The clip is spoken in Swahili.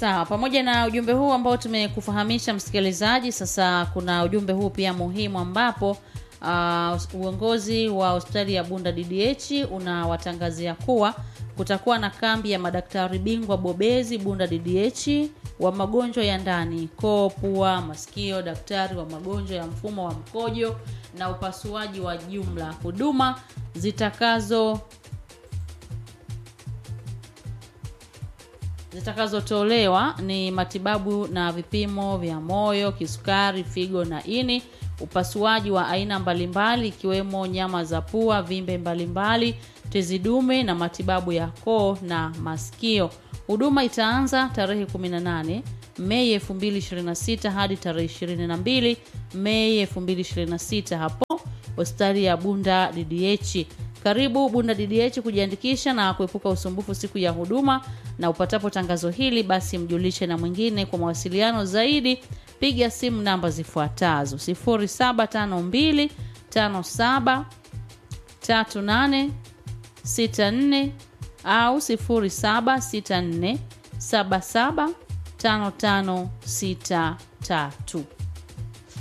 Sawa, pamoja na ujumbe huu ambao tumekufahamisha msikilizaji, sasa kuna ujumbe huu pia muhimu ambapo uh, uongozi wa hospitali ya Bunda DDH unawatangazia kuwa kutakuwa na kambi ya madaktari bingwa bobezi Bunda DDH wa magonjwa ya ndani, koo, pua, masikio, daktari wa magonjwa ya mfumo wa mkojo na upasuaji wa jumla. Huduma zitakazo zitakazotolewa ni matibabu na vipimo vya moyo, kisukari, figo na ini, upasuaji wa aina mbalimbali ikiwemo nyama za pua, vimbe mbalimbali, tezi dume na matibabu ya koo na masikio. Huduma itaanza tarehe 18 Mei 2026 hadi tarehe 22 Mei 2026 hapo hospitali ya Bunda DDH. Karibu Bunda DDH kujiandikisha na kuepuka usumbufu siku ya huduma, na upatapo tangazo hili basi mjulishe na mwingine. Kwa mawasiliano zaidi piga simu namba zifuatazo 0752 57 38 64 au 0764 77 5563.